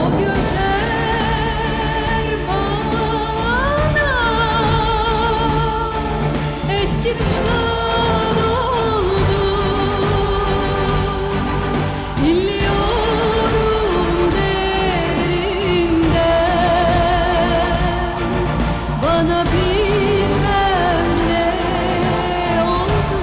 gözler bana eski sınav oldu İlliyorum derinden Bana bilmem ne oldu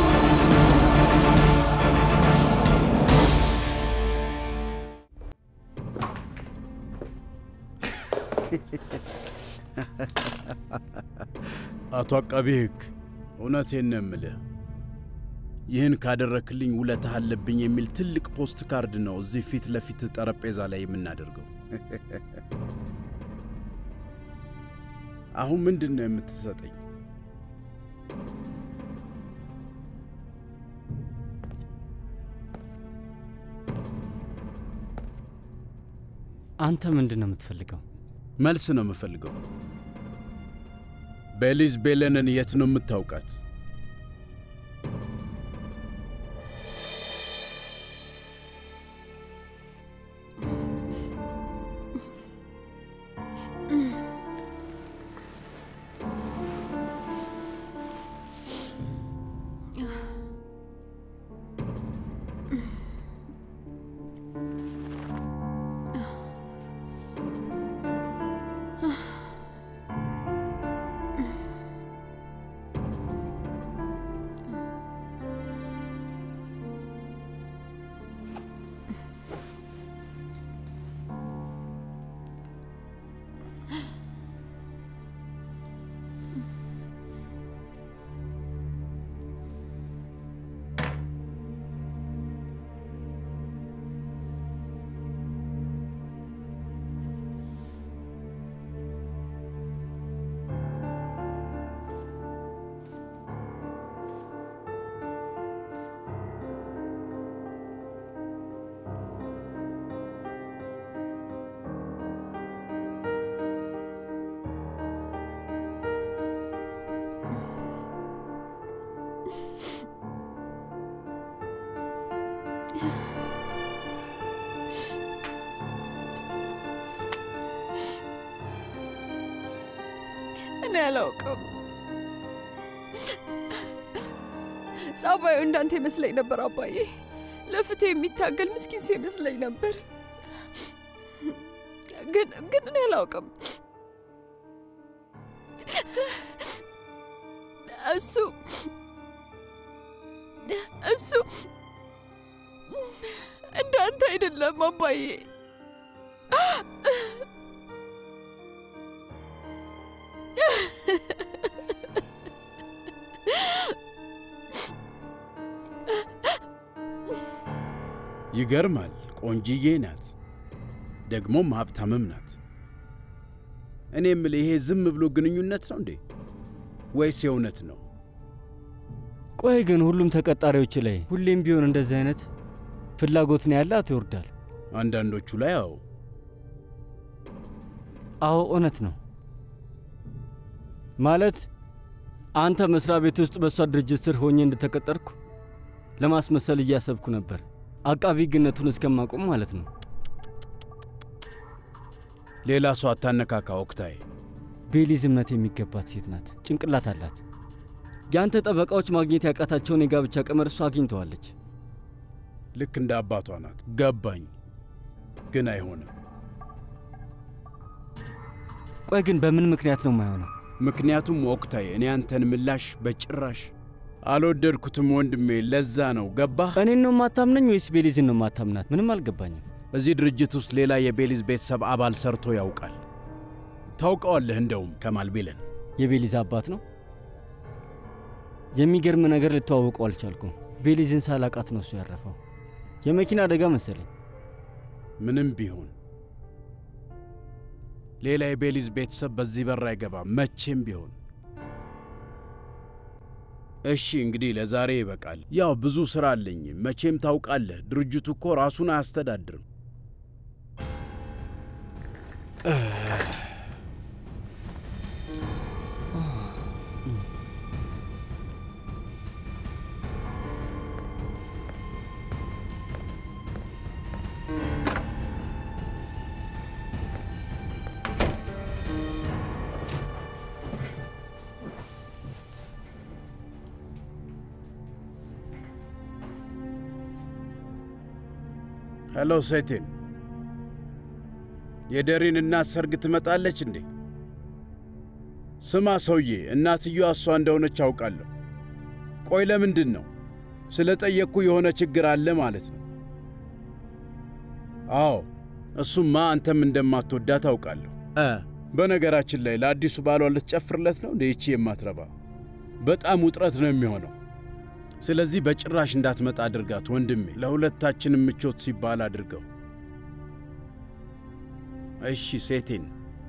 አቶ አቃቤ ሕግ እውነቴን ነው የምልህ፣ ይህን ካደረክልኝ ውለታህ አለብኝ የሚል ትልቅ ፖስት ካርድ ነው እዚህ ፊት ለፊት ጠረጴዛ ላይ የምናደርገው። አሁን ምንድን ነው የምትሰጠኝ? አንተ ምንድን ነው የምትፈልገው? መልስ ነው የምፈልገው። ቤሊዝ ቤለንን የት ነው የምታውቃት? እኔ አላውቅም። ጸባዩ እንዳንተ ይመስለኝ ነበር አባዬ። ለፍትህ የሚታገል ምስኪን ሰው ይመስለኝ ነበር። ግን ግን እኔ አላውቅም። እሱ እሱ እንዳንተ አይደለም አባዬ። ይገርማል። ቆንጅዬ ናት፣ ደግሞም ሀብታምም ናት። እኔ የምልህ ይሄ ዝም ብሎ ግንኙነት ነው እንዴ ወይስ የእውነት ነው? ቆይ ግን ሁሉም ተቀጣሪዎች ላይ ሁሌም ቢሆን እንደዚህ አይነት ፍላጎት ነው ያላት ይወርዳል። አንዳንዶቹ ላይ አዎ፣ አዎ እውነት ነው። ማለት አንተ መስሪያ ቤት ውስጥ በእሷ ድርጅት ስር ሆኜ እንደተቀጠርኩ ለማስመሰል እያሰብኩ ነበር። አቃቢ ግነቱን እስከማቆም ማለት ነው። ሌላ ሰው አታነካካ ኦክታይ። ቤሊዝ እምነት የሚገባት ሴት ናት። ጭንቅላት አላት። የአንተ ጠበቃዎች ማግኘት ያቃታቸውን የጋብቻ ቀመር እሷ አግኝተዋለች። ልክ እንደ አባቷ ናት። ገባኝ፣ ግን አይሆንም። ቆይ ግን በምን ምክንያት ነው የማይሆነው? ምክንያቱም ኦክታይ፣ እኔ አንተን ምላሽ በጭራሽ አልወደድኩትም ወንድሜ። ለዛ ነው ገባህ? እኔን ነው የማታምነኝ ወይስ ቤሊዝን ነው የማታምናት? ምንም አልገባኝም። እዚህ ድርጅት ውስጥ ሌላ የቤሊዝ ቤተሰብ አባል ሰርቶ ያውቃል። ታውቀዋለህ። እንደውም ከማል ቤለን የቤሊዝ አባት ነው። የሚገርም ነገር ልተዋውቀው አልቻልኩም። ቤሊዝን ሳላቃት ነው እሱ ያረፈው። የመኪና አደጋ መሰለኝ። ምንም ቢሆን ሌላ የቤሊዝ ቤተሰብ በዚህ በር አይገባም፣ መቼም ቢሆን። እሺ እንግዲህ ለዛሬ ይበቃል። ያው ብዙ ሥራ አለኝ። መቼም ታውቃለህ፣ ድርጅቱ እኮ ራሱን አያስተዳድርም። ሄሎ ሴቴን፣ የደሬን እናት ሰርግ ትመጣለች እንዴ? ስማ ሰውዬ፣ እናትየዋ እሷ እንደሆነች አውቃለሁ። ቆይ ለምንድን ነው ስለ ጠየቅኩ የሆነ ችግር አለ ማለት ነው? አዎ እሱማ አንተም እንደማትወዳት አውቃለሁ። እ በነገራችን ላይ ለአዲሱ ባሏ ልትጨፍርለት ነው እንደ ይቺ የማትረባ በጣም ውጥረት ነው የሚሆነው። ስለዚህ በጭራሽ እንዳትመጣ አድርጋት ወንድሜ። ለሁለታችንም ምቾት ሲባል አድርገው። እሺ ሴቴን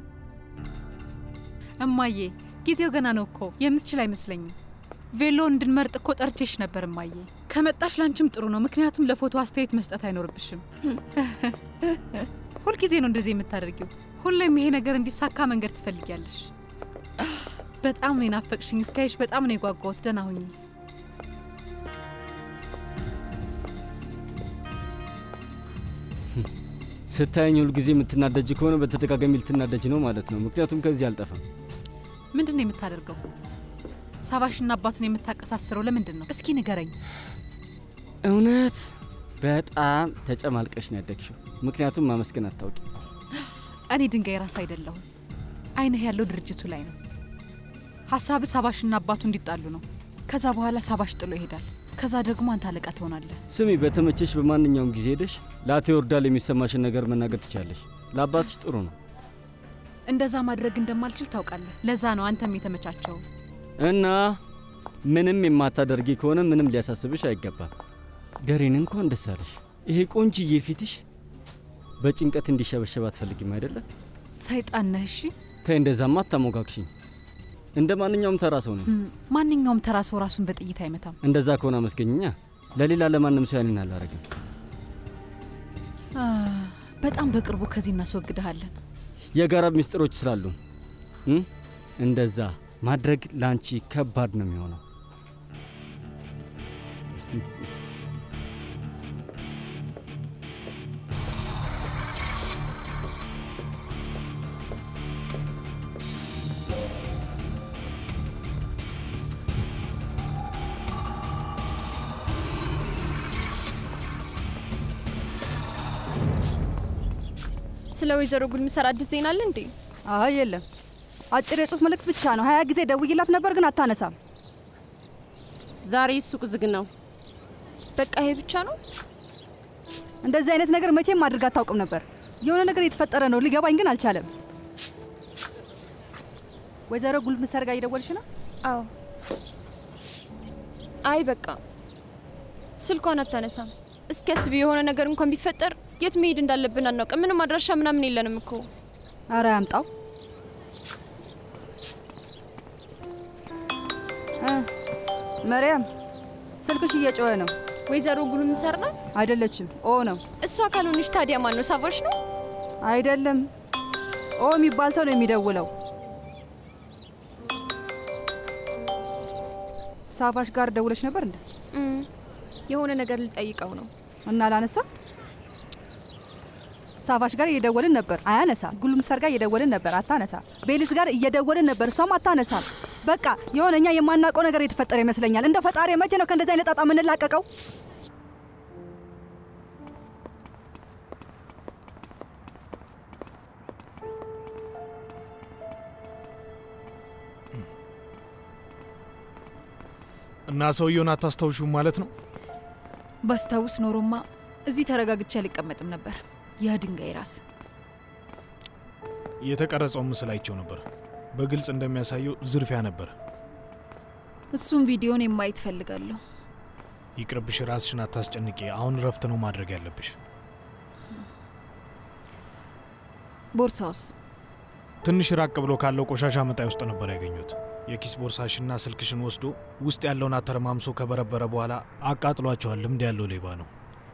እማዬ ጊዜው ገና ነው እኮ የምትችል አይመስለኝም። ቬሎ እንድንመርጥ እኮ ጠርቼሽ ነበር እማዬ። ከመጣሽ ላንቺም ጥሩ ነው፣ ምክንያቱም ለፎቶ አስተያየት መስጠት አይኖርብሽም። ሁልጊዜ ነው እንደዚህ የምታደርጊው። ሁሌም ይሄ ነገር እንዲሳካ መንገድ ትፈልጊያለሽ። በጣም ነው የናፈቅሽኝ። እስካይሽ በጣም ነው የጓጓሁት። ደህና ሁኚ። ስታየኝ ሁል ጊዜ የምትናደጅ ከሆነ በተደጋጋሚ ልትናደጅ ነው ማለት ነው። ምክንያቱም ከዚህ አልጠፋም። ምንድን ነው የምታደርገው? ሳባሽና አባቱን የምታቀሳስረው ለምንድን ነው? እስኪ ንገረኝ። እውነት በጣም ተጨማልቀሽ ነው ያደግሽው። ምክንያቱም ማመስገን አታውቂ። እኔ ድንጋይ ራስ አይደለሁም። አይንህ ያለው ድርጅቱ ላይ ነው። ሀሳብ ሳባሽና አባቱ እንዲጣሉ ነው። ከዛ በኋላ ሳባሽ ጥሎ ይሄዳል። ከዛ ደግሞ አንተ አለቃ ትሆናለህ። ስሚ፣ በተመቸሽ በማንኛውም ጊዜ ሄደሽ ለአቶ ይወርዳል የሚሰማሽን ነገር መናገር ትችላለሽ። ለአባትሽ ጥሩ ነው እንደዛ ማድረግ እንደማልችል ታውቃለህ። ለዛ ነው አንተም የተመቻቸው። እና ምንም የማታደርጊ ከሆነ ምንም ሊያሳስብሽ አይገባም። ደሬን እንኳን ደስ አለሽ። ይሄ ቆንጅዬ ፊትሽ በጭንቀት እንዲሸበሸብ አትፈልጊም አይደለ? ሰይጣን ነህ። እሺ ተይ፣ እንደዛማ አታሞጋግሽኝ። እንደ ማንኛውም ተራ ሰው ነው። እም፣ ማንኛውም ተራ ሰው ራሱን በጥይት አይመታም። እንደዛ ከሆነ አመስገኝኛ። ለሌላ ለማንም ሰው ያንን አላረግም። አ፣ በጣም በቅርቡ ከዚህ እናስወግድሃለን። የጋራ ሚስጥሮች ስላሉ እም፣ እንደዛ ማድረግ ለአንቺ ከባድ ነው የሚሆነው። ስለ ወይዘሮ ጉልምሰር አዲስ ዜና አለ እንዴ? አይ የለም፣ አጭር የጽሁፍ መልእክት ብቻ ነው። ሀያ ጊዜ ደውይላት ነበር ግን አታነሳም። ዛሬ ሱቅ ዝግ ነው። በቃ ይሄ ብቻ ነው? እንደዚህ አይነት ነገር መቼም አድርጋ አታውቅም ነበር። የሆነ ነገር የተፈጠረ ነው፣ ሊገባኝ ግን አልቻለም። ወይዘሮ ጉልምሰር ጋር እየደወልሽ ነው? አዎ። አይ በቃ ስልኳን አታነሳም። እስኪ አስቢ፣ የሆነ ነገር እንኳን ቢፈጠር የት መሄድ እንዳለብን አናውቅም። ምንም አድራሻ ምናምን የለንም እኮ። አረ ያምጣው። እ መርያም ስልክሽ እየጮኸ ነው። ወይዘሮ ጉልምሰር ናት? አይደለችም፣ ኦ ነው። እሷ ካልሆነች ታዲያ ማን ነው? ሳቫሽ ነው? አይደለም፣ ኦ የሚባል ሰው ነው የሚደውለው። ሳፋሽ ጋር ደውለሽ ነበር እንዴ? እም፣ የሆነ ነገር ልጠይቀው ነው። እና አላነሳ። ሳፋሽ ጋር እየደወልን ነበር፣ አያነሳ። ጉልምሰር ጋር እየደወልን ነበር፣ አታነሳ። ቤሊስ ጋር እየደወልን ነበር፣ እሷም አታነሳ። በቃ የሆነ እኛ የማናውቀው ነገር የተፈጠረ ይመስለኛል። እንደ ፈጣሪ መቼ ነው ከእንደዚህ አይነት ጣጣ የምንላቀቀው? እና ሰውየውን አታስታውሹም ማለት ነው? ባስታውስ ኖሮማ እዚህ ተረጋግቼ አልቀመጥም ነበር። ያ ድንጋይ ራስ የተቀረጸውን ምስል አይቸው ነበር። በግልጽ እንደሚያሳየው ዝርፊያ ነበር። እሱም ቪዲዮን የማየት ፈልጋለሁ። ይቅርብሽ፣ ራስሽን አታስጨንቂ። አሁን እረፍት ነው ማድረግ ያለብሽ። ቦርሳውስ? ትንሽ ራቅ ብሎ ካለው ቆሻሻ መጣይ ውስጥ ነበር ያገኙት። የኪስ ቦርሳሽና ስልክሽን ወስዶ ውስጥ ያለውን አተረማምሶ ከበረበረ በኋላ አቃጥሏቸዋል። ልምድ ያለው ሌባ ነው።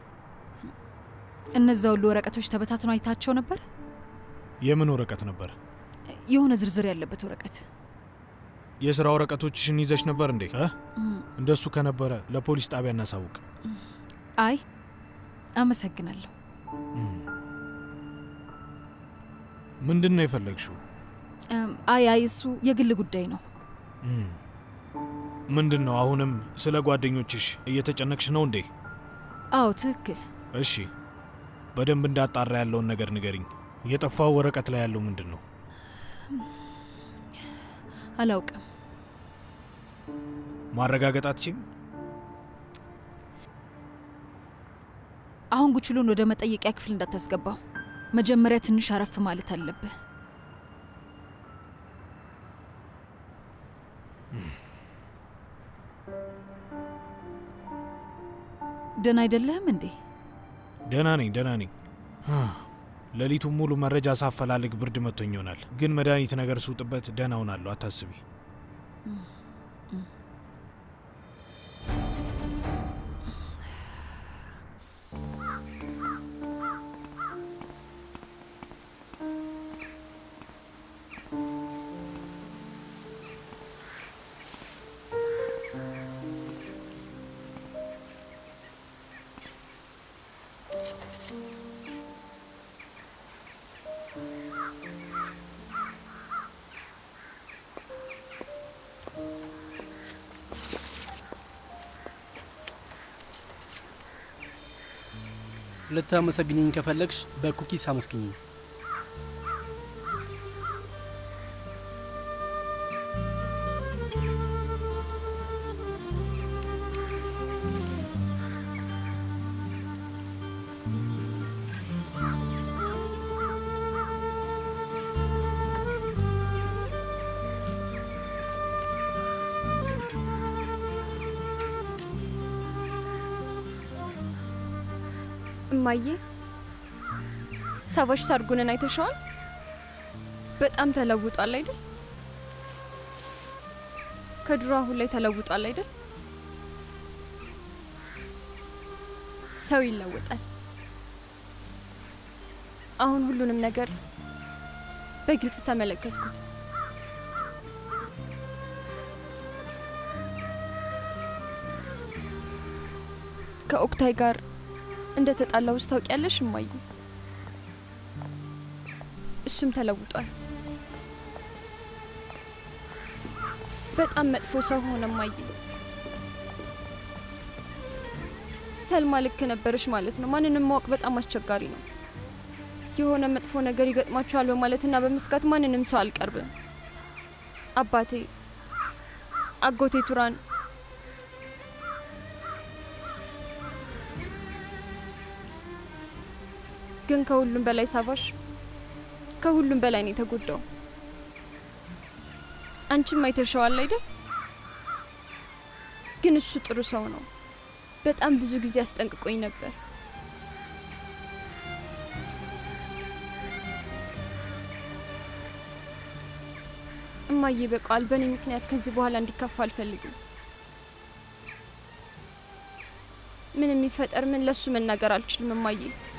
እነዛ ሁሉ ወረቀቶች ተበታትነው አይታቸው ነበር። የምን ወረቀት ነበር? የሆነ ዝርዝር ያለበት ወረቀት። የስራ ወረቀቶችሽን ይዘሽ ነበር እንዴ? እ? እም፣ እንደሱ ከነበረ ለፖሊስ ጣቢያ እናሳውቅ። አይ አመሰግናለሁ። እም። ምንድን ነው የፈለግሽው? እም፣ አይ አይ እሱ የግል ጉዳይ ነው። እም። ምንድን ነው አሁንም ስለ ጓደኞችሽ እየተጨነቅሽ ነው እንዴ? አዎ ትክክል። እሺ በደንብ እንዳጣራ ያለውን ነገር ንገሪኝ። የጠፋው ወረቀት ላይ ያለው ምንድን ነው? አላውቅም። ማረጋገጥ አትችም? አሁን ጉችሉን ወደ መጠየቂያ ክፍል እንዳታስገባው። መጀመሪያ ትንሽ አረፍ ማለት አለብህ። ደህና አይደለህም እንዴ? ደህና ነኝ፣ ደህና ነኝ። ሌሊቱን ሙሉ መረጃ ሳፈላልግ ብርድ መጥቶኝ ይሆናል፣ ግን መድኃኒት ነገር ስውጥበት ደህና ሆናለሁ። አታስቢ። ልታመሰግኝኝ ከፈለግሽ በኩኪስ አመስግኝኝ። እማዬ ሰዎች ሰርጉንን አይተሸዋል? በጣም ተለውጧል አይደል? ከድሮ አሁን ላይ ተለውጧል አይደል? ሰው ይለወጣል። አሁን ሁሉንም ነገር በግልጽ ተመለከትኩት። ከኦክታይ ጋር እንደ ተጣላውስ ታውቂያለሽ እማዬ? እሱም ተለውጧል። በጣም መጥፎ ሰው ሆነ እማዬ። ሰልማ ልክ ነበረሽ ማለት ነው። ማንንም ማወቅ በጣም አስቸጋሪ ነው። የሆነ መጥፎ ነገር ይገጥማችኋል በማለትና በመስጋት ማንንም ሰው አልቀርብም። አባቴ፣ አጎቴ ቱራን ግን ከሁሉም በላይ ሳቫሽ ከሁሉም በላይ ነው የተጎዳው። አንቺም አይተሸዋል አይደል? ግን እሱ ጥሩ ሰው ነው። በጣም ብዙ ጊዜ አስጠንቅቆኝ ነበር። እማዬ በቃል በእኔ ምክንያት ከዚህ በኋላ እንዲከፋ አልፈልግም። ምን የሚፈጠር ምን ለሱ መናገር አልችልም እማዬ።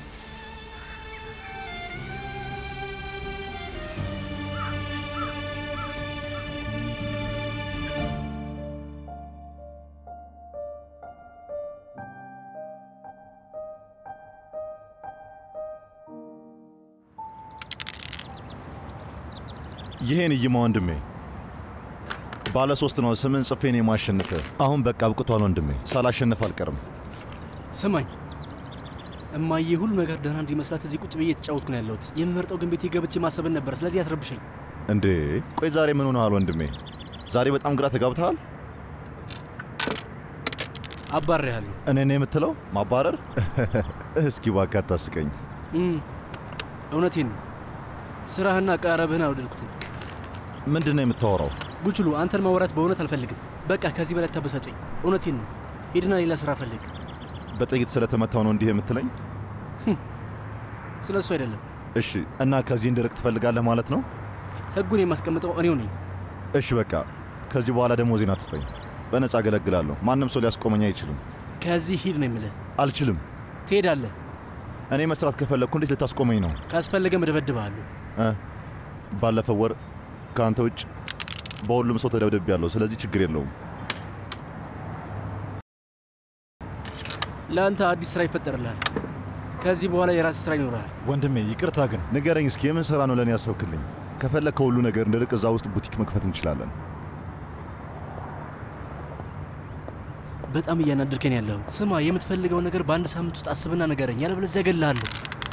ይሄን እይማ ወንድሜ፣ ባለ ሶስት ነው። ስምን ጽፌን የማሸንፍ አሁን በቃ አብቅቷል ወንድሜ። ሳላሸንፍ አልቀርም። ስማኝ እማዬ፣ ሁሉ ነገር ደህና እንዲመስላት እዚህ ቁጭ ብዬ የተጫወትኩ ነው ያለሁት። የምመርጠው ግን ቤቴ ገብቼ ማሰብን ነበር። ስለዚህ አትረብሸኝ። እንዴ ቆይ ዛሬ ምን ሆነሃል ወንድሜ? ዛሬ በጣም ግራ ተጋብተሃል። አባሬያለሁ። እኔ ነው የምትለው ማባረር? እስኪ እባክህ አታስቀኝ። እም፣ እውነቴን ነው። ስራህና አቀራረብህን አልወደድኩትም። ምንድን ነው የምታወራው? ጉችሉ፣ አንተን ማውራት በእውነት አልፈልግም። በቃ ከዚህ በላይ ታበሳጨኝ። እውነቴን ነው። ሄድና ሌላ ስራ ፈልግ። በጥይት ስለተመታው ነው እንዲህ የምትለኝ? ስለ እሱ አይደለም። እሺ፣ እና ከዚህ እንድርቅ ትፈልጋለህ ማለት ነው? ህጉን የማስቀምጠው እኔው ነኝ። እሺ፣ በቃ ከዚህ በኋላ ደግሞ ዜና አትስጠኝ። በነፃ አገለግላለሁ። ማንም ሰው ሊያስቆመኝ አይችልም። ከዚህ ሂድ ነው የምልህ። አልችልም። ትሄዳለህ። እኔ መስራት ከፈለግኩ እንዴት ልታስቆመኝ ነው? ካስፈለገ መደበድብሃለሁ። እ ባለፈው ወር ከአንተ ውጭ በሁሉም ሰው ተደብድቤያለሁ። ስለዚህ ችግር የለውም። ለአንተ አዲስ ስራ ይፈጠርልሃል። ከዚህ በኋላ የራስ ስራ ይኖርሃል። ወንድሜ ይቅርታ ግን ንገረኝ እስኪ የምን ስራ ነው ለእኔ ያሰብክልኝ? ከፈለግ ከሁሉ ነገር እንድርቅ እዛ ውስጥ ቡቲክ መክፈት እንችላለን። በጣም እያናደርከን ያለው። ስማ፣ የምትፈልገውን ነገር በአንድ ሳምንት ውስጥ አስብና ንገረኝ፣ ያለበለዚያ እገልሃለሁ።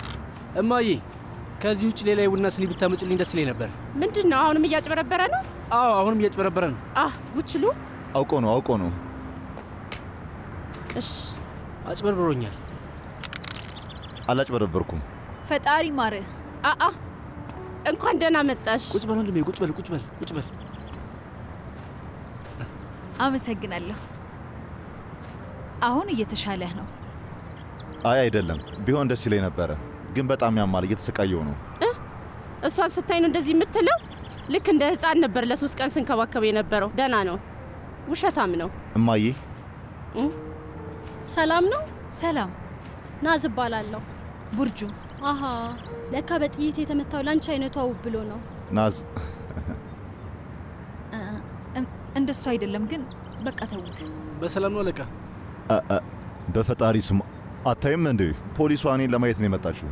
እማዬ ከዚህ ውጭ ሌላ የቡና ስኒ ብታመጭልኝ ደስ ይለኝ ነበር። ምንድን ነው አሁንም እያጭበረበረ ነው? አዎ አሁንም እያጭበረበረ ነው። አህ ውችሉ አውቆ ነው አውቆ ነው። እሽ አጭበርብሮኛል። አላጭበረበርኩም። ፈጣሪ ማርህ። አአ እንኳን ደህና መጣሽ። ቁጭ በል ወንድሜ፣ ቁጭ በል ቁጭ በል ቁጭ በል። አመሰግናለሁ። አሁን እየተሻለህ ነው። አይ አይደለም፣ ቢሆን ደስ ይለኝ ነበረ፣ ግን በጣም ያማል። እየተሰቃየው ነው። እሷን ስታይ ነው እንደዚህ የምትለው? ልክ እንደ ህፃን ነበር ለሶስት ቀን ስንከባከብ የነበረው። ደህና ነው። ውሸታም ነው። እማዬ ሰላም ነው? ሰላም። ናዝ እባላለሁ። ቡርጁ። አሃ ለካ በጥይት የተመታው ላንቺ አይነቷ ውብ ብሎ ነው። ናዝ እንደሱ አይደለም ግን በቃ ተዉት። በሰላም ነው አለቃ? አ- አ- በፈጣሪ ስም አታይም እንዴ? ፖሊሷ እኔን ለማየት ነው የመጣችው።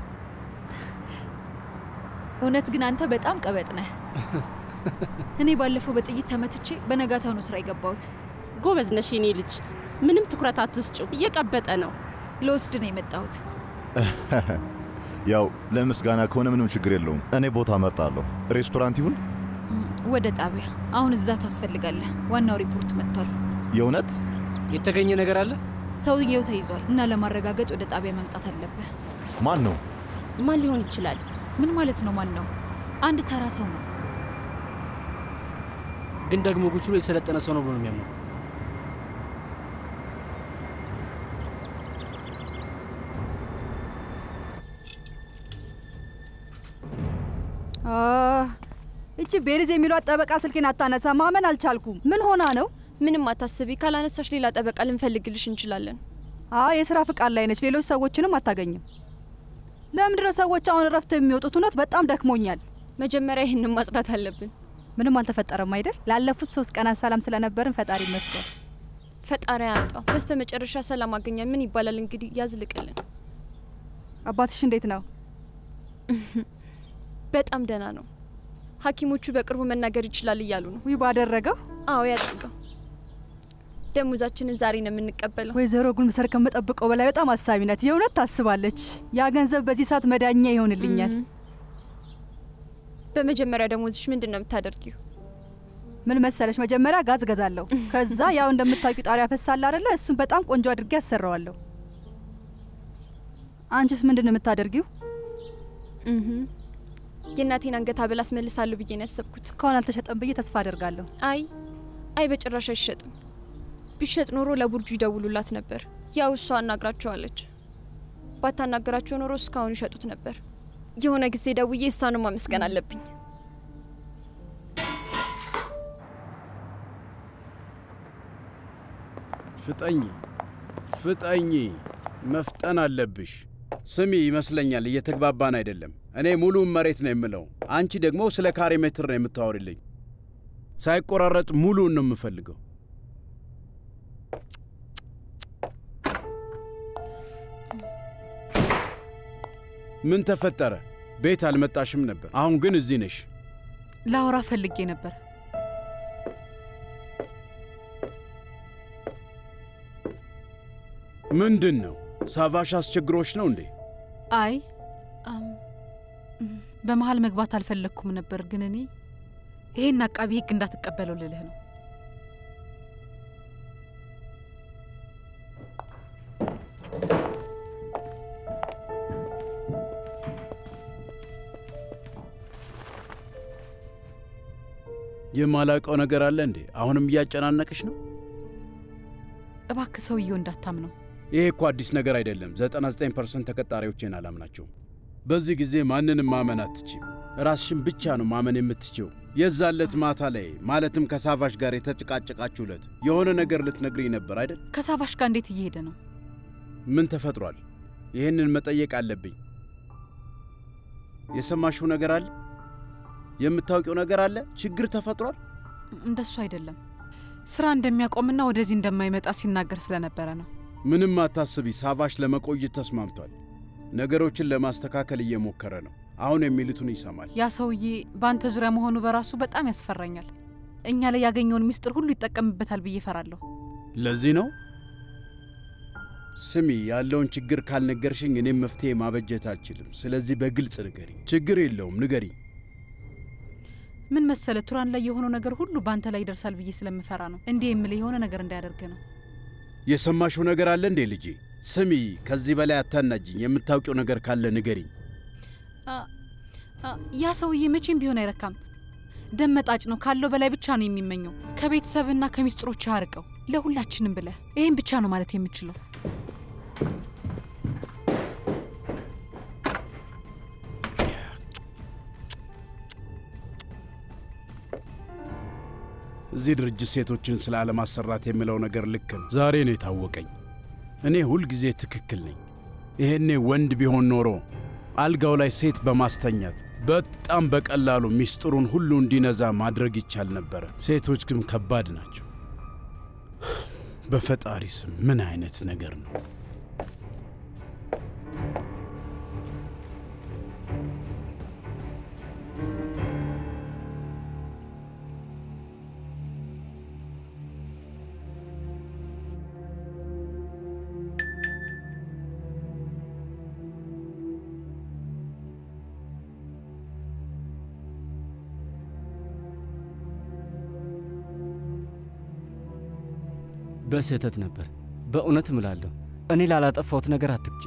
እውነት ግን አንተ በጣም ቀበጥ ነህ። እኔ ባለፈው በጥይት ተመትቼ በነጋታው ነው ስራ የገባሁት። ጎበዝ ነሽ የኔ ልጅ። ምንም ትኩረት አትስጩ። እየቀበጠ ነው። ለወስድ ነው የመጣሁት። ያው ለምስጋና ከሆነ ምንም ችግር የለውም። እኔ ቦታ መርጣለሁ። ሬስቶራንት ይሁን? ወደ ጣቢያ። አሁን እዛ ታስፈልጋለህ። ዋናው ሪፖርት መጥቷል። የእውነት የተገኘ ነገር አለ? ሰውየው ተይዟል እና ለማረጋገጥ ወደ ጣቢያ መምጣት አለብህ። ማን ነው? ማን ሊሆን ይችላል? ምን ማለት ነው? ማን ነው? አንድ ተራ ሰው ነው። ግን ደግሞ ጉችሎ የሰለጠነ ሰው ነው ብሎ ነው የሚያምነው። እቺ ቤሪዝ የሚሏት ጠበቃ ስልኬን አታነሳ። ማመን አልቻልኩም። ምን ሆና ነው? ምንም አታስቢ። ካላነሳሽ ሌላ ጠበቃ ልንፈልግልሽ እንችላለን። አይ የስራ ፍቃድ ላይ ነች። ሌሎች ሰዎችንም አታገኝም። ለምንድነው ሰዎች አሁን እረፍት የሚወጡት? እውነት በጣም ደክሞኛል። መጀመሪያ ይህንን ማጽዳት አለብን። ምንም አልተፈጠረም አይደል? ላለፉት ሶስት ቀናት ሰላም ስለነበርን ፈጣሪ ይመስገን። ፈጣሪ ያምጣው። በስተ መጨረሻ ሰላም አገኘ። ምን ይባላል እንግዲህ፣ ያዝልቅልን። አባትሽ እንዴት ነው? በጣም ደህና ነው። ሐኪሞቹ በቅርቡ መናገር ይችላል እያሉ ነው። ውይ ባደረገው። አዎ ያደርገው። ደሞዛችንን ዛሬ ነው የምንቀበለው። ወይዘሮ ጉልምሰር ከምጠብቀው በላይ በጣም አሳቢ ናት። የእውነት ታስባለች። ያ ገንዘብ በዚህ ሰዓት መዳኛ ይሆንልኛል። በመጀመሪያ ደሞዝሽ ምንድን ነው የምታደርጊው? ምን መሰለሽ፣ መጀመሪያ ጋዝ ገዛለሁ። ከዛ ያው እንደምታውቂው ጣሪያ ፈሳል አይደለ? እሱን በጣም ቆንጆ አድርጌ አሰራዋለሁ። አንቺስ ምንድን ነው የምታደርጊው? የእናቴን አንገት ሐብል አስመልሳለሁ ብዬ ነው ያሰብኩት። እስካሁን አልተሸጠም ብዬ ተስፋ አደርጋለሁ። አይ አይ፣ በጭራሽ አይሸጥም። ቢሸጥ ኖሮ ለቡርጁ ይደውሉላት ነበር። ያው እሷ አናግራቸዋለች። ባታናገራቸው ኖሮ እስካሁን ይሸጡት ነበር። የሆነ ጊዜ ደውዬ እሷንም ማመስገን አለብኝ። ፍጠኝ ፍጠኝ፣ መፍጠን አለብሽ። ስሚ፣ ይመስለኛል እየተግባባን አይደለም። እኔ ሙሉውን መሬት ነው የምለው፣ አንቺ ደግሞ ስለ ካሬ ሜትር ነው የምታወሪልኝ። ሳይቆራረጥ ሙሉውን ነው የምፈልገው። ምን ተፈጠረ? ቤት አልመጣሽም ነበር፣ አሁን ግን እዚህ ነሽ። ላውራ ፈልጌ ነበር። ምንድን ነው? ሳቫሽ አስቸግሮች ነው እንዴ? አይ አም፣ በመሀል መግባት አልፈለግኩም ነበር፣ ግን እኔ ይሄን አቃቢ ሕግ እንዳትቀበለው ልልህ ነው። የማላውቀው ነገር አለ እንዴ? አሁንም እያጨናነቅሽ ነው? እባክህ ሰውየው እንዳታምነው። ይሄ እኮ አዲስ ነገር አይደለም። 99 ፐርሰንት ተቀጣሪዎቼን አላምናቸውም። በዚህ ጊዜ ማንንም ማመን አትችም። ራስሽን ብቻ ነው ማመን የምትችው። የዛለት ማታ ላይ ማለትም ከሳቫሽ ጋር የተጨቃጨቃችሁለት የሆነ ነገር ልትነግሪኝ ነበር አይደል? ከሳቫሽ ጋር እንዴት እየሄደ ነው? ምን ተፈጥሯል? ይህንን መጠየቅ አለብኝ። የሰማሽው ነገር አለ? የምታውቂው ነገር አለ? ችግር ተፈጥሯል? እንደሱ አይደለም። ስራ እንደሚያቆምና ወደዚህ እንደማይመጣ ሲናገር ስለነበረ ነው። ምንም አታስቢ። ሳቫሽ ለመቆየት ተስማምቷል። ነገሮችን ለማስተካከል እየሞከረ ነው። አሁን የሚሉትን ይሰማል። ያ ሰውዬ በአንተ ዙሪያ መሆኑ በራሱ በጣም ያስፈራኛል። እኛ ላይ ያገኘውን ምስጢር ሁሉ ይጠቀምበታል ብዬ እፈራለሁ። ለዚህ ነው ስሚ፣ ያለውን ችግር ካልነገርሽኝ እኔም መፍትሄ ማበጀት አልችልም። ስለዚህ በግልጽ ንገሪኝ። ችግር የለውም ንገሪኝ። ምን መሰለ ቱራን ላይ የሆነው ነገር ሁሉ በአንተ ላይ ይደርሳል ብዬ ስለምፈራ ነው እንዲህ የምልህ የሆነ ነገር እንዳያደርግ ነው። የሰማሽው ነገር አለ እንዴ ልጄ? ስሚ፣ ከዚህ በላይ አታናጅኝ። የምታውቂው ነገር ካለ ንገሪኝ። አ- አ- ያ ሰውዬ መቼም ቢሆን አይረካም። ደም መጣጭ ነው። ካለው በላይ ብቻ ነው የሚመኘው። ከቤተሰብና ከሚስጥሮች አርቀው ለሁላችንም ብለህ ይህን ብቻ ነው ማለት የምችለው። እዚህ ድርጅት ሴቶችን ስለ አለማሰራት የሚለው ነገር ልክ ነው። ዛሬ ነው የታወቀኝ። እኔ ሁልጊዜ ትክክል ነኝ። ይሄኔ ወንድ ቢሆን ኖሮ አልጋው ላይ ሴት በማስተኛት በጣም በቀላሉ ሚስጥሩን ሁሉ እንዲነዛ ማድረግ ይቻል ነበረ። ሴቶች ግን ከባድ ናቸው። በፈጣሪ ስም ምን አይነት ነገር ነው? በስህተት ነበር። በእውነት እምላለሁ። እኔ ላላጠፋሁት ነገር አትቅጪ።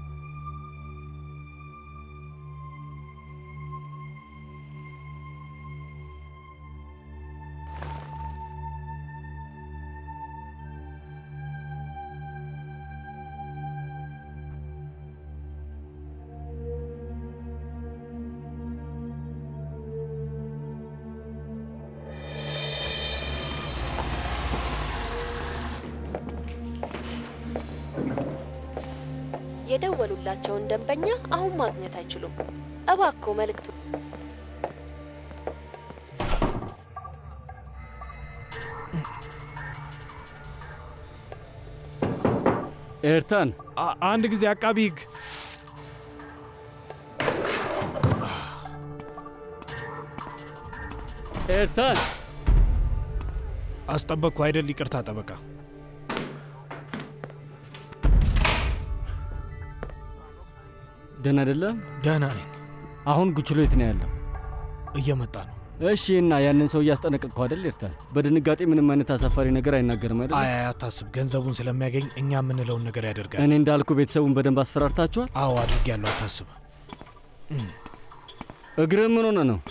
የደወሉላቸውን ደንበኛ አሁን ማግኘት አይችሉም። እባክዎ መልእክቱ ኤርታን አንድ ጊዜ አቃቢ ህግ ኤርታን አስጠበቅኩ አይደል? ይቅርታ ጠበቃ። ደህና አይደለም? ደህና ነኝ። አሁን ጉችሎ የት ነው ያለው? እየመጣ ነው። እሺ፣ እና ያንን ሰው እያስጠነቀቅከው አይደል? ኤርታን በድንጋጤ ምንም አይነት አሳፋሪ ነገር አይናገርም አይደል? አይ አይ፣ አታስብ። ገንዘቡን ስለሚያገኝ እኛ የምንለውን ነገር ያደርጋል። እኔ እንዳልኩ ቤተሰቡን በደንብ አስፈራርታችኋል? አዎ አድርጌያለሁ። አታስብ። እግርህ ምን ሆነ ነው?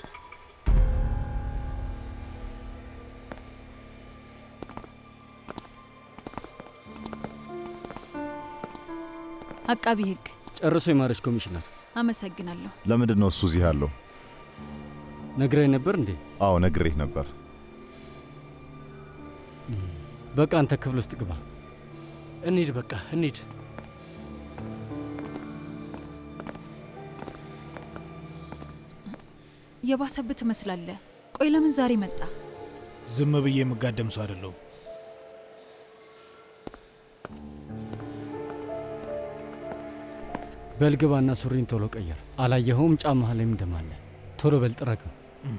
አቃቢ ህግ ጨርሶ የማረች ኮሚሽነር፣ አመሰግናለሁ። ለምንድን ነው እሱ እዚህ ያለው? ነግረኝ ነበር እንዴ? አዎ ነግሬህ ነበር። በቃ አንተ ክፍል ውስጥ ግባ። እንሂድ፣ በቃ እንሂድ። የባሰብህ ትመስላለህ። ቆይ ለምን ዛሬ መጣ? ዝም ብዬ የምጋደም ሰው አይደለሁም። በልግባና ሱሪን ቶሎ ቀየር። አላየኸውም? ጫማህ ላይም ደም አለ። ቶሎ በል ጥረገው።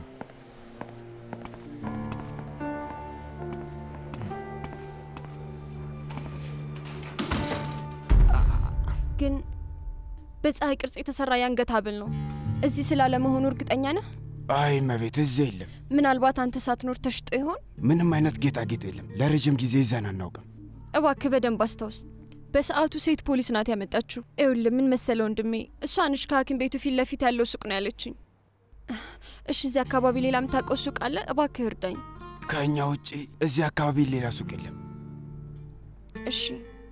ግን በፀሐይ ቅርጽ የተሰራ የአንገት ሐብል ነው። እዚህ ስላለመሆኑ እርግጠኛ ነህ? አይ መቤት፣ እዚህ የለም። ምናልባት አንተ ሳትኖር ተሽጦ ይሆን? ምንም አይነት ጌጣጌጥ የለም። ለረጅም ጊዜ ይዘን አናውቅም። እባክህ በደንብ አስታውስ። በሰዓቱ ሴት ፖሊስ ናት ያመጣችሁ። ይኸውልህ ምን መሰለ ወንድሜ፣ እሷ ነች ከሐኪም ቤቱ ፊት ለፊት ያለው ሱቅ ነው ያለችኝ። እሺ፣ እዚህ አካባቢ ሌላ የምታውቀው ሱቅ አለ? እባክህ እርዳኝ። ከእኛ ውጪ እዚህ አካባቢ ሌላ ሱቅ የለም። እሺ።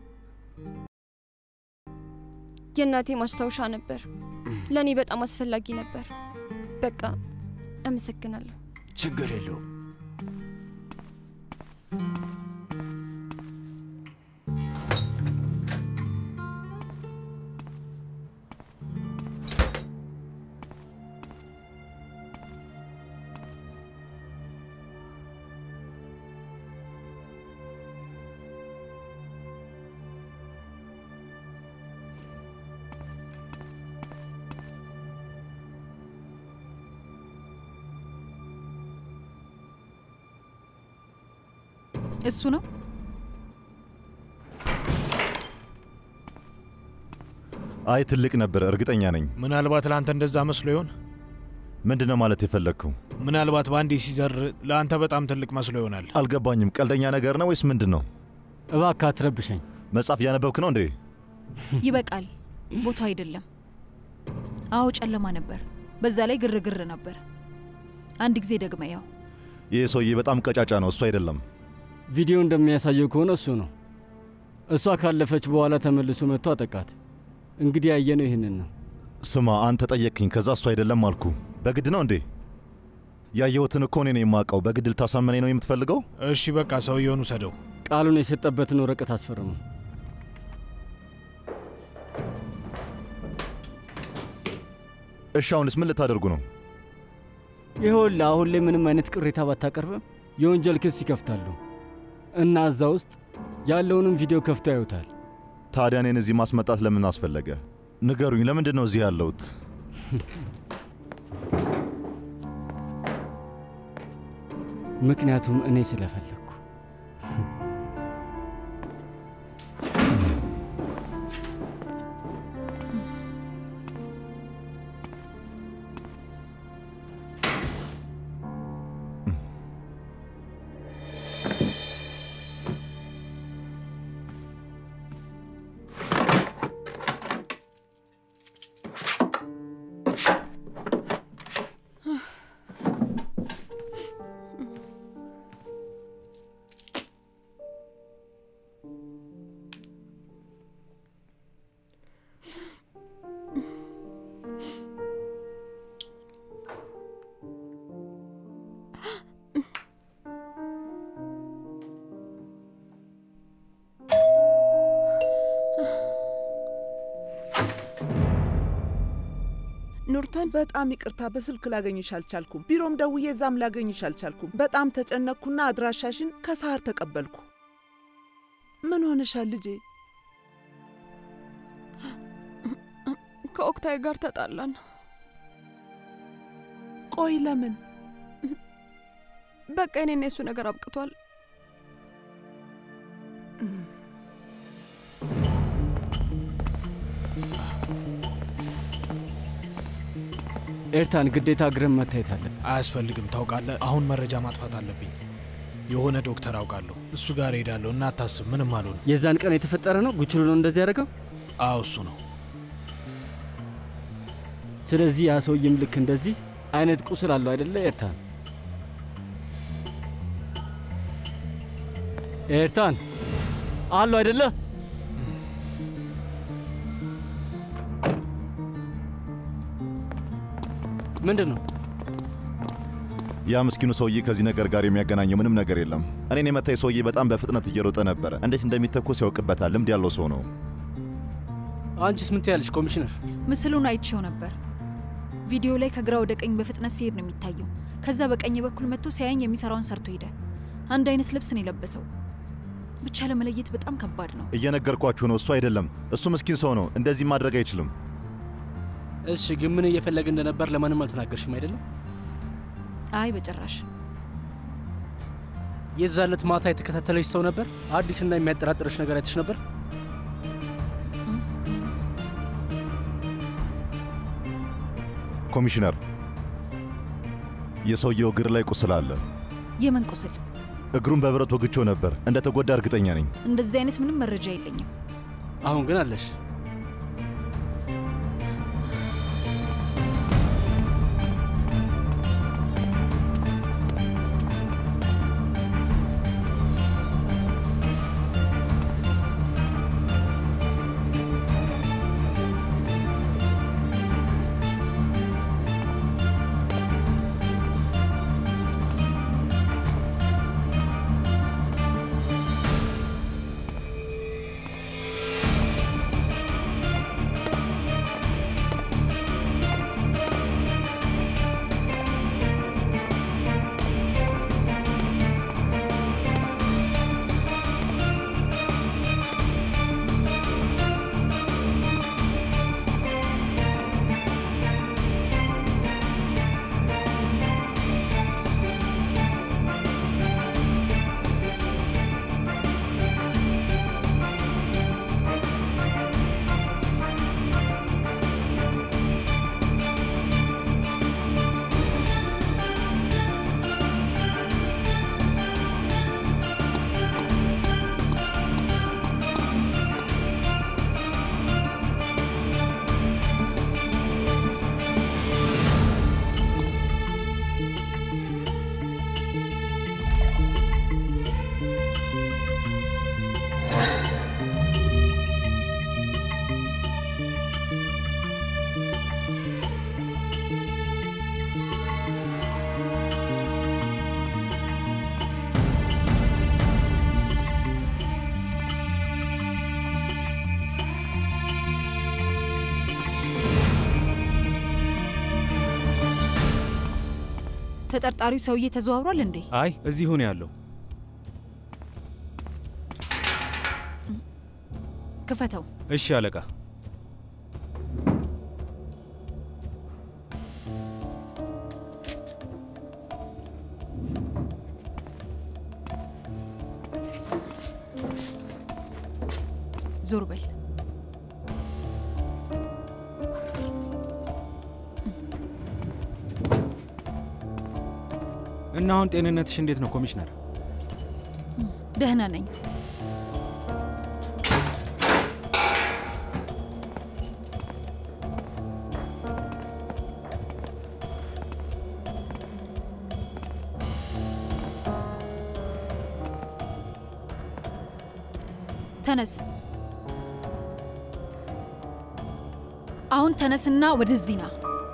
የእናቴ ማስታወሻ ነበር። ለእኔ በጣም አስፈላጊ ነበር። በቃ አመሰግናለሁ። ችግር የለውም። እሱ ነው አይ ትልቅ ነበር፣ እርግጠኛ ነኝ። ምናልባት ለአንተ እንደዛ መስሎ ይሆን? ምንድን ነው ማለት የፈለግከው? ምናልባት በአንዴ ሲዘር ለአንተ በጣም ትልቅ መስሎ ይሆናል። አልገባኝም። ቀልደኛ ነገር ነው ወይስ ምንድን ነው? እባክህ አትረብሸኝ። መጽሐፍ እያነበብክ ነው እንዴ? ይበቃል። ቦታው አይደለም። አዎ ጨለማ ነበር። በዛ ላይ ግርግር ነበር። አንድ ጊዜ ደግመ ያው ይህ ሰውዬ በጣም ቀጫጫ ነው። እሱ አይደለም። ቪዲዮ እንደሚያሳየው ከሆነ እሱ ነው። እሷ ካለፈች በኋላ ተመልሶ መጥቶ አጠቃት። እንግዲህ ያየነው ይህንን ነው። ስማ፣ አንተ ጠየቅኝ፣ ከዛ እሱ አይደለም አልኩ። በግድ ነው እንዴ? ያየሁትን እኮ እኔ ነው የማውቀው። በግድ ልታሳመነኝ ነው የምትፈልገው? እሺ በቃ ሰውየውን ውሰደው። ቃሉን የሰጠበትን ወረቀት አስፈርሙ። እሺ አሁንስ ምን ልታደርጉ ነው? ይኸውልህ አሁን ላይ ምንም አይነት ቅሬታ ባታቀርብም የወንጀል ክስ ይከፍታሉ እና እዛ ውስጥ ያለውንም ቪዲዮ ከፍቶ ያዩታል። ታዲያ እኔን እዚህ ማስመጣት ለምን አስፈለገ? ንገሩኝ። ለምንድን ነው እዚህ ያለሁት? ምክንያቱም እኔ ስለፈለግኩ። ኑርተን በጣም ይቅርታ፣ በስልክ ላገኝሽ አልቻልኩም። ቢሮም ደውዬ እዛም ላገኝሽ አልቻልኩም። በጣም ተጨነቅኩና አድራሻሽን ከሰሃር ተቀበልኩ። ምን ሆነሻል ልጄ? ከኦክታይ ጋር ተጣላን። ቆይ ለምን? በቃ የኔና የሱ ነገር አብቅቷል። ኤርታን ግዴታ እግርህን መታየት አለብን። አያስፈልግም። ታውቃለህ፣ አሁን መረጃ ማጥፋት አለብኝ። የሆነ ዶክተር አውቃለሁ፣ እሱ ጋር ሄዳለሁ እና አታስብ፣ ምንም አልሆንም። የዛን ቀን የተፈጠረ ነው ጉችሉ ነው እንደዚህ ያደረገው? አዎ እሱ ነው። ስለዚህ ያ ሰውዬም ልክ እንደዚህ አይነት ቁስል አለው አይደለ? ኤርታን ኤርታን አሉ አይደለ? ምንድን ነው? ያ ምስኪኑ ሰውዬ ከዚህ ነገር ጋር የሚያገናኘው ምንም ነገር የለም። እኔን የመታኝ ሰውዬ በጣም በፍጥነት እየሮጠ ነበረ። እንዴት እንደሚተኮስ ያውቅበታል። ልምድ ያለው ሰው ነው። አንቺስ ምን ትያለሽ ኮሚሽነር? ምስሉን አይቼው ነበር። ቪዲዮ ላይ ከግራ ወደ ቀኝ በፍጥነት ሲሄድ ነው የሚታየው። ከዛ በቀኝ በኩል መጥቶ ሲያየኝ የሚሰራውን ሰርቶ ሄደ። አንድ አይነት ልብስ ነው የለበሰው። ብቻ ለመለየት በጣም ከባድ ነው። እየነገርኳችሁ ነው። እሱ አይደለም። እሱ ምስኪን ሰው ነው። እንደዚህ ማድረግ አይችልም። እሺ፣ ግን ምን እየፈለገ እንደነበር ለማንም አልተናገርሽም አይደለም? አይ በጭራሽ። የዛ ዕለት ማታ የተከታተለች ሰው ነበር? አዲስና የሚያጠራጥርሽ ነገር አይተሽ ነበር? ኮሚሽነር፣ የሰውየው እግር ላይ ቁስል አለ። የምን ቁስል? እግሩን በብረት ወግቼው ነበር። እንደ ተጎዳ እርግጠኛ ነኝ። እንደዚህ አይነት ምንም መረጃ የለኝም። አሁን ግን አለሽ። ተጠርጣሪው ሰውዬ ተዘዋውሯል እንዴ? አይ እዚሁ ነው ያለው። ክፈተው። እሺ አለቃ። ዞር በል። እና አሁን ጤንነትሽ እንዴት ነው ኮሚሽነር? ደህና ነኝ። ተነስ። አሁን ተነስና ወደዚህ ና።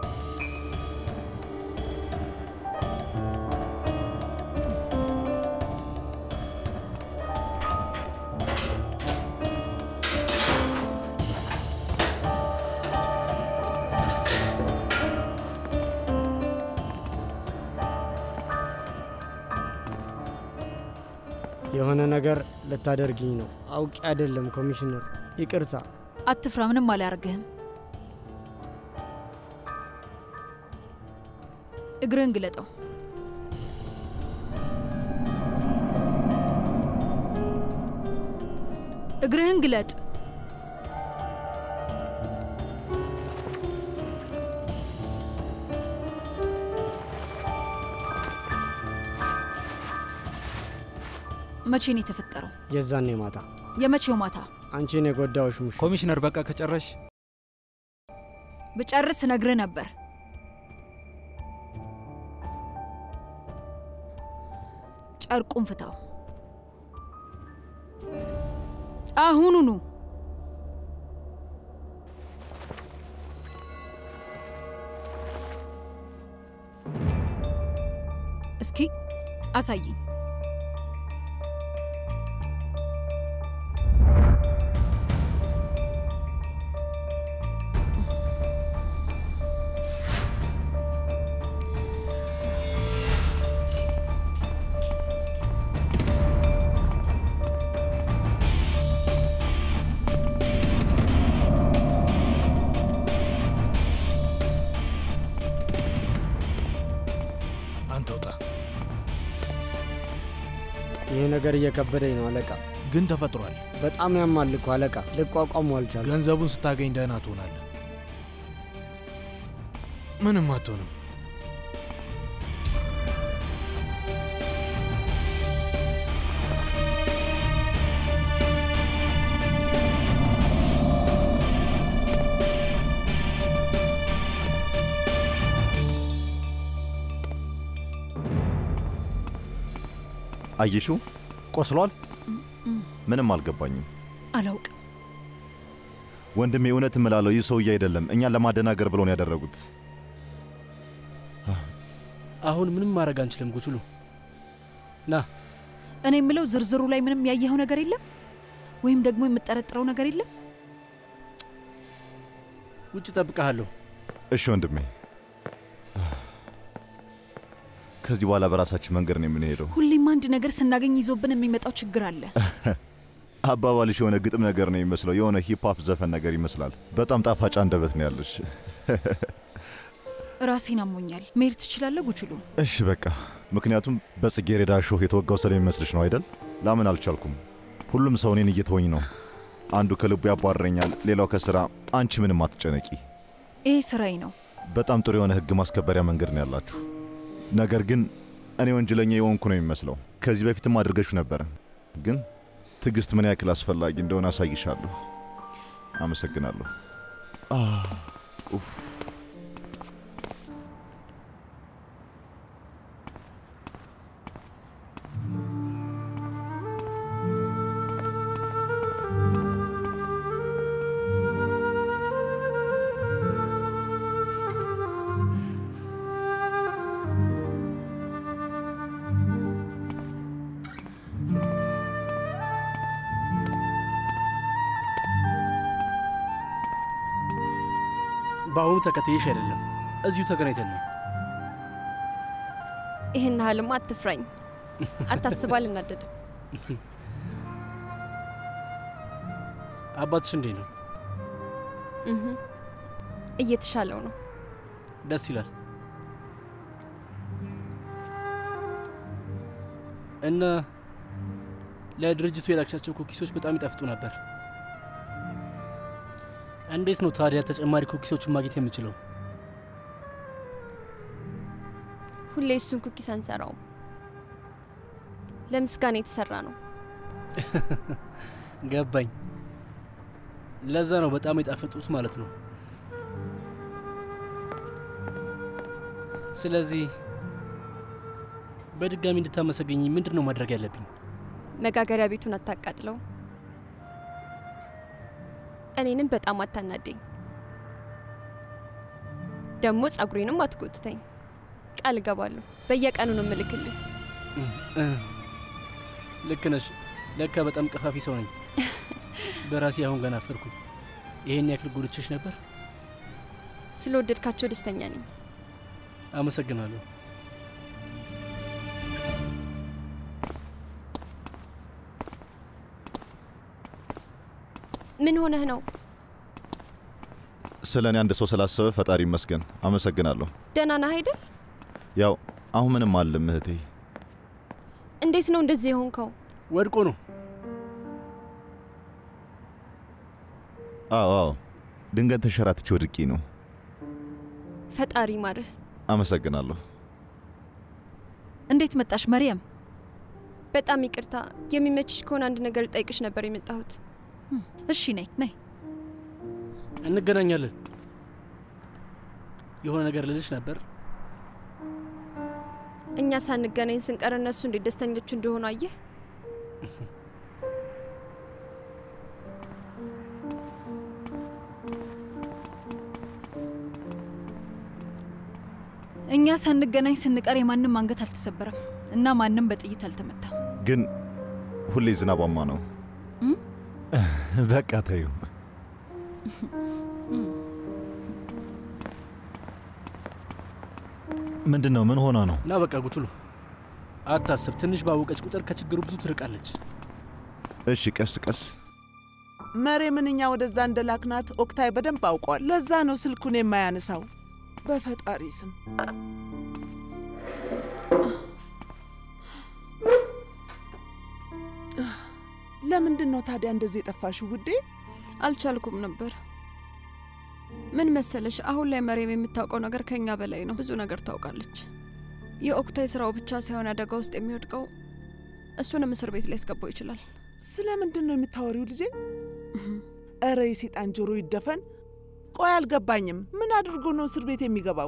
የሆነ ነገር ልታደርግኝ ነው። አውቄ አይደለም ኮሚሽነር፣ ይቅርታ። አትፍራ፣ ምንም አላያርግህም። እግርህን ግለጠው። እግርህን ግለጥ። መቼ ነው የተፈጠረው? የዛኔ ማታ የመቼው ማታ? አንቺን የጎዳውሽ ሙሽ ኮሚሽነር፣ በቃ ከጨረሽ ብጨርስ ነግርህ ነበር። ጨርቁን ፍታው አሁኑኑ። እስኪ አሳይኝ። አንተ ውጣ። ይህ ነገር እየከበደኝ ነው አለቃ። ግን ተፈጥሯል። በጣም ያማል እኮ አለቃ። ልቋቋሙ አልቻልኩም። ገንዘቡን ስታገኝ ደህና ትሆናለህ። ምንም አትሆንም። አየሽው? ቆስሏል። ምንም አልገባኝም። አላውቅም። ወንድሜ እውነት እምላለሁ ይህ ሰውዬ አይደለም እኛን ለማደናገር ብሎ ነው ያደረጉት። አሁን ምንም ማድረግ አንችልም ጉችሉ። ና እኔ የምለው ዝርዝሩ ላይ ምንም ያየኸው ነገር የለም ወይም ደግሞ የምጠረጥረው ነገር የለም? ውጭ ጠብቀሃለሁ። እሺ ወንድሜ፣ ከዚህ በኋላ በራሳችን መንገድ ነው የምንሄደው። ሁሌም አንድ ነገር ስናገኝ ይዞብን የሚመጣው ችግር አለ። አባባልሽ የሆነ ግጥም ነገር ነው የሚመስለው፣ የሆነ ሂፕሆፕ ዘፈን ነገር ይመስላል። በጣም ጣፋጭ አንደበት ነው ያለሽ። ራሴን አሞኛል። መሄድ ትችላለህ ጉችሉ? እሺ በቃ ምክንያቱም በጽጌረዳ እሾህ የተወጋው ስለሚመስልሽ ነው አይደል? ላምን አልቻልኩም። ሁሉም ሰው እኔን እየተወኝ ነው። አንዱ ከልቡ ያባረኛል፣ ሌላው ከስራ። አንቺ ምንም አትጨነቂ። ይሄ ስራዬ ነው። በጣም ጥሩ የሆነ ህግ ማስከበሪያ መንገድ ነው ያላችሁ። ነገር ግን እኔ ወንጀለኛ የሆንኩ ነው የሚመስለው። ከዚህ በፊትም አድርገሽ ነበረ፣ ግን ትዕግስት ምን ያክል አስፈላጊ እንደሆነ አሳይሻለሁ። አመሰግናለሁ። አህ፣ ኡፍ። በአሁኑ ተከትዬሽ አይደለም፣ እዚሁ ተገናኝተን ነው። ይህን ያህልማ አትፍራኝ። አታስባ፣ አልናደድም። አባትሽ እንዴት ነው? እህ፣ እየተሻለው ነው። ደስ ይላል። እና ለድርጅቱ የላክሻቸው ኩኪሶች በጣም ይጣፍጡ ነበር። እንዴት ነው ታዲያ ተጨማሪ ኩኪሶችን ማግኘት የምችለው? ሁሌ እሱን ኩኪስ አንሰራውም። ለምስጋና የተሰራ ነው። ገባኝ። ለዛ ነው በጣም የጣፈጡት ማለት ነው። ስለዚህ በድጋሚ እንድታመሰገኝ ምንድን ነው ማድረግ ያለብኝ? መጋገሪያ ቤቱን አታቃጥለው። እኔንም በጣም አታናደኝ። ደግሞ ጸጉሬንም አትጎትተኝ። ቃል እገባለሁ። በየቀኑ ነው ምልክልህ። እ፣ ልክ ነሽ። ለካ በጣም ቀፋፊ ሰው ነኝ። በራሴ አሁን ገና አፈርኩኝ። ይሄን ያክል ጎድቼሽ ነበር። ስለወደድካቸው ደስተኛ ነኝ። አመሰግናለሁ። ምን ሆነህ ነው? ስለ እኔ አንድ ሰው ስላሰበ ፈጣሪ ይመስገን። አመሰግናለሁ። ደህና ነህ አይደል? ያው አሁን ምንም አልልም እህቴ። እንዴት ነው እንደዚህ የሆንከው? ወድቆ ነው። አዎ አዎ፣ ድንገት ተንሸራትቼ ወድቄ ነው። ፈጣሪ ማርህ። አመሰግናለሁ። እንዴት መጣሽ መርየም? በጣም ይቅርታ። የሚመችሽ ከሆነ አንድ ነገር ልጠይቅሽ ነበር የመጣሁት። እሺ ነይ ነይ። እንገናኛለን። የሆነ ነገር ልልሽ ነበር። እኛ ሳንገናኝ ስንቀር እነሱ እንዴት ደስተኞች እንደሆኑ አየህ። እኛ ሳንገናኝ ስንቀር የማንም አንገት አልተሰበረም እና ማንም በጥይት አልተመታም። ግን ሁሌ ዝናባማ ነው። እም? በቃ ተዩ። ምንድን ነው? ምን ሆና ነው? እና በቃ ጉቱሉ አታስብ። ትንሽ ባወቀች ቁጥር ከችግሩ ብዙ ትርቃለች። እሺ፣ ቀስ ቀስ። መሬምን እኛ ወደዛ እንደላክናት ኦክታይ በደንብ አውቋል። ለዛ ነው ስልኩን የማያነሳው። በፈጣሪ ስም ለምንድን ነው ታዲያ እንደዚህ የጠፋሽው ውዴ? አልቻልኩም ነበር። ምን መሰለሽ፣ አሁን ላይ መሬም የምታውቀው ነገር ከኛ በላይ ነው። ብዙ ነገር ታውቃለች። የኦክታይ ስራው ብቻ ሳይሆን አደጋ ውስጥ የሚወድቀው እሱንም እስር ቤት ሊያስገባው ይችላል። ስለ ምንድን ነው የምታወሪው ልጄ? እረ የሴጣን ጆሮ ይደፈን። ቆይ አልገባኝም። ምን አድርጎ ነው እስር ቤት የሚገባው?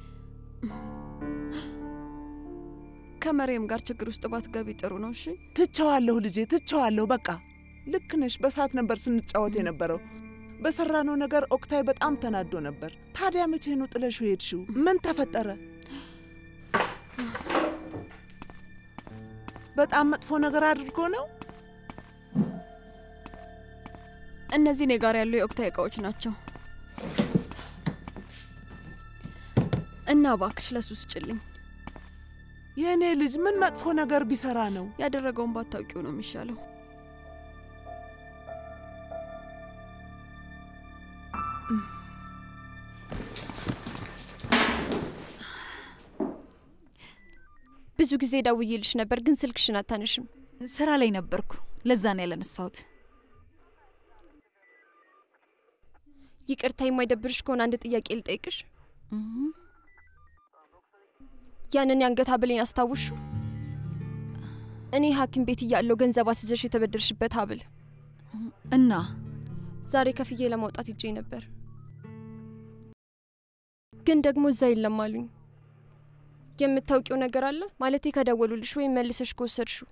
ከመሬም ጋር ችግር ውስጥ ባትገቢ ጥሩ ነው። እሺ ትቸዋለሁ ልጄ፣ ትቸዋለሁ። በቃ ልክ ነሽ። በሰዓት ነበር ስንጫወት የነበረው። በሰራነው ነገር ኦክታይ በጣም ተናዶ ነበር። ታዲያ መቼ ነው ጥለሽ ሄድሽው? ምን ተፈጠረ? በጣም መጥፎ ነገር አድርጎ ነው? እነዚህ እኔ ጋር ያሉ የኦክታይ እቃዎች ናቸው እና እባክሽ ለሱ ስጭልኝ። የእኔ ልጅ ምን መጥፎ ነገር ቢሰራ ነው? ያደረገውን ባታውቂው ነው የሚሻለው። ብዙ ጊዜ ደውዬልሽ ነበር፣ ግን ስልክሽን አታነሽም። ስራ ላይ ነበርኩ። ለዛ ነው ያለነሳሁት። ይቅርታ፣ የማይደብርሽ ከሆነ አንድ ጥያቄ ልጠይቅሽ። ያንን የአንገት ሀብሌን አስታውሹ? እኔ ሐኪም ቤት እያለሁ ገንዘብ አስይዘሽ የተበደርሽበት ሀብል እና ዛሬ ከፍዬ ለማውጣት ሄጄ ነበር፣ ግን ደግሞ እዛ የለም አሉኝ። የምታውቂው ነገር አለ ማለቴ ከደወሉልሽ ወይም መልሰሽ ከወሰድሽው?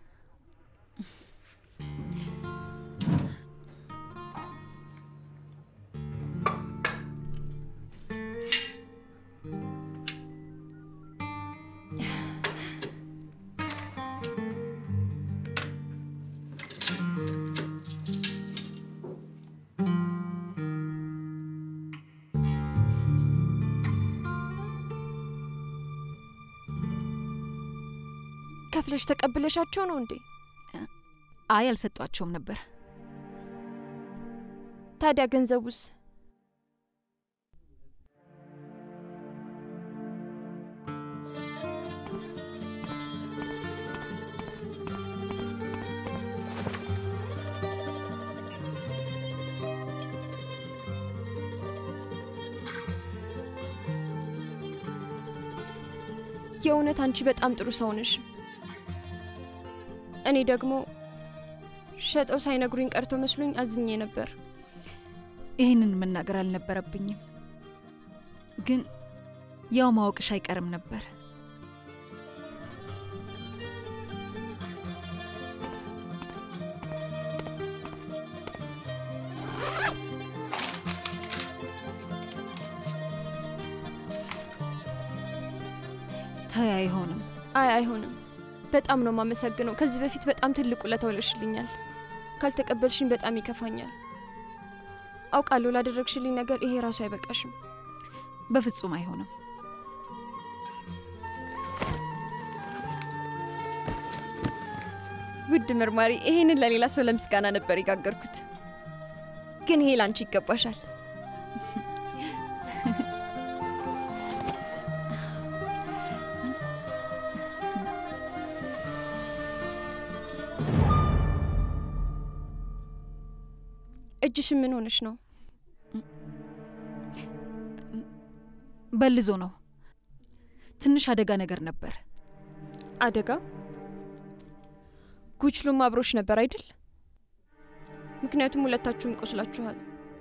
ከፍለሽ ተቀብለሻቸው ነው እንዴ? አይ አልሰጧቸውም ነበር። ታዲያ ገንዘቡስ? የእውነት አንቺ በጣም ጥሩ ሰው ነሽ። እኔ ደግሞ ሸጠው ሳይነግሩኝ ቀርቶ መስሎኝ አዝኜ ነበር። ይህንን መናገር አልነበረብኝም፣ ግን ያው ማወቅሽ አይቀርም ነበር። ታይ አይሆንም። አይ አይሆንም። በጣም ነው የማመሰግነው። ከዚህ በፊት በጣም ትልቅ ውለታ ውለሽልኛል። ካልተቀበልሽኝ በጣም ይከፋኛል። አውቃለሁ ላደረግሽልኝ ነገር ይሄ ራሱ አይበቃሽም። በፍጹም አይሆንም። ውድ መርማሪ፣ ይሄንን ለሌላ ሰው ለምስጋና ነበር የጋገርኩት፣ ግን ይሄ ላንቺ ይገባሻል። እጅሽ ምን ሆነሽ ነው? በልዞ ነው። ትንሽ አደጋ ነገር ነበር። አደጋ? ጉችሉም አብሮሽ ነበር አይደል? ምክንያቱም ሁለታችሁም ቆስላችኋል።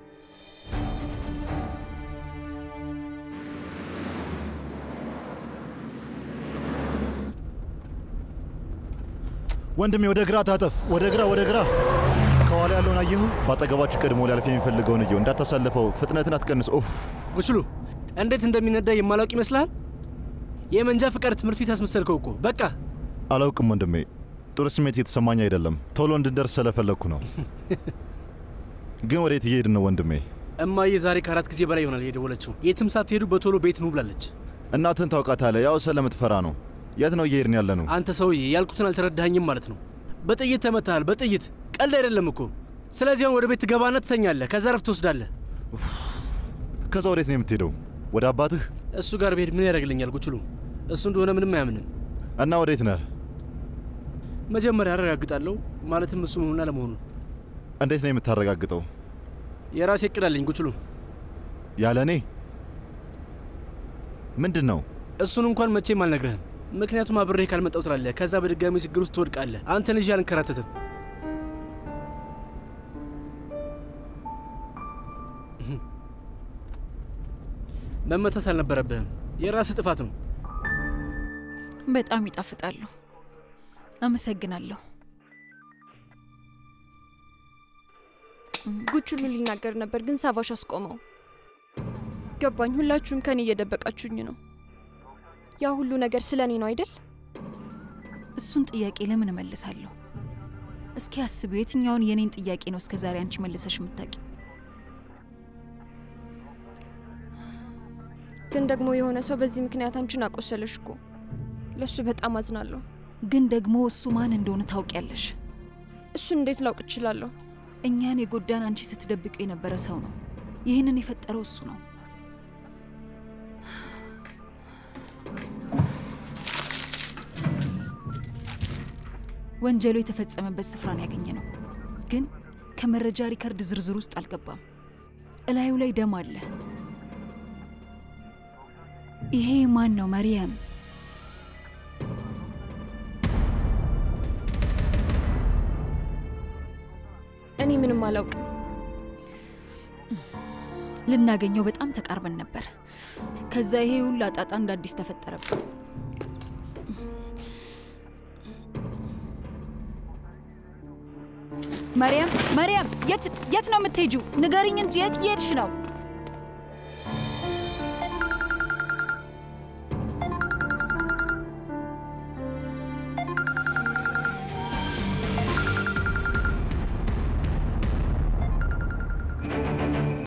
ወንድሜ ወደ ግራ ታጠፍ፣ ወደ ግራ፣ ወደ ግራ። ከኋላ ያለውን አየሁ። በአጠገባችሁ ቀድሞ ሊያልፍ የሚፈልገውን እየው፣ እንዳታሳልፈው። ፍጥነትን አትቀንስ። ኡፍ ጉችሉ እንዴት እንደሚነዳ የማላውቅ ይመስልሃል? የመንጃ ፍቃድ ትምህርት ቤት ያስመሰልከው እኮ። በቃ አላውቅም ወንድሜ፣ ጥሩ ስሜት እየተሰማኝ አይደለም። ቶሎ እንድንደርስ ስለፈለግኩ ነው። ግን ወዴት እየሄድን ነው ወንድሜ? እማዬ ዛሬ ከአራት ጊዜ በላይ ይሆናል የደወለችው። የትም ሳትሄዱ በቶሎ ቤት ኑ ብላለች። እናትን ታውቃታለህ፣ ያው ስለምትፈራ ነው። የት ነው እየሄድን ያለ ነው? አንተ ሰውዬ ያልኩትን አልተረዳኸኝም ማለት ነው። በጥይት ተመታሃል፣ በጥይት ቀልድ አይደለም እኮ። ስለዚህ አሁን ወደ ቤት ትገባና ትተኛለህ፣ ከዛ ረፍት ትወስዳለህ። ከዛ ወዴት ነው የምትሄደው? ወደ አባትህ? እሱ ጋር ብሄድ ምን ያደርግልኛል ጉችሉ? እሱ እንደሆነ ምንም አያምንም። እና ወዴት ነህ? መጀመሪያ አረጋግጣለሁ፣ ማለትም እሱ መሆኑን አለመሆኑን። እንዴት ነው የምታረጋግጠው? የራሴ እቅድ አለኝ ጉችሉ። ያለ እኔ ምንድን ነው? እሱን እንኳን መቼም አልነግርህም፣ ምክንያቱም አብሬህ ካልመጣው ትላለህ። ከዛ በድጋሚ ችግር ውስጥ ትወድቃለህ። አንተን ይዤ አልንከራተትም። መመታት አልነበረብህም። የራስህ ጥፋት ነው። በጣም ይጣፍጣሉ። አመሰግናለሁ። ጉችሉ ሊናገር ነበር፣ ግን ሳቫሽ አስቆመው። ገባኝ። ሁላችሁም ከኔ እየደበቃችሁኝ ነው። ያ ሁሉ ነገር ስለ እኔ ነው አይደል? እሱን ጥያቄ ለምን እመልሳለሁ? እስኪ አስቢው፣ የትኛውን የኔን ጥያቄ ነው እስከ ዛሬ አንቺ መልሰሽ የምታውቂ? ግን ደግሞ የሆነ ሰው በዚህ ምክንያት አንቺን አቆሰለሽ እኮ። ለእሱ በጣም አዝናለሁ። ግን ደግሞ እሱ ማን እንደሆነ ታውቂያለሽ? እሱን እንዴት ላውቅ እችላለሁ? እኛን የጎዳን አንቺ ስትደብቀው የነበረ ሰው ነው። ይህንን የፈጠረው እሱ ነው። ወንጀሉ የተፈጸመበት ስፍራን ያገኘ ነው፣ ግን ከመረጃ ሪከርድ ዝርዝር ውስጥ አልገባም። እላዩ ላይ ደም አለ። ይሄ ማን ነው? መርየም እኔ ምንም አላውቅም። ልናገኘው በጣም ተቃርበን ነበር። ከዛ ይሄ ሁሉ አጣጣ እንደ አዲስ ተፈጠረብን። መርያም መርያም፣ የት የት ነው የምትሄጂው? ንገሪኝ እንጂ የት እየሄድሽ ነው?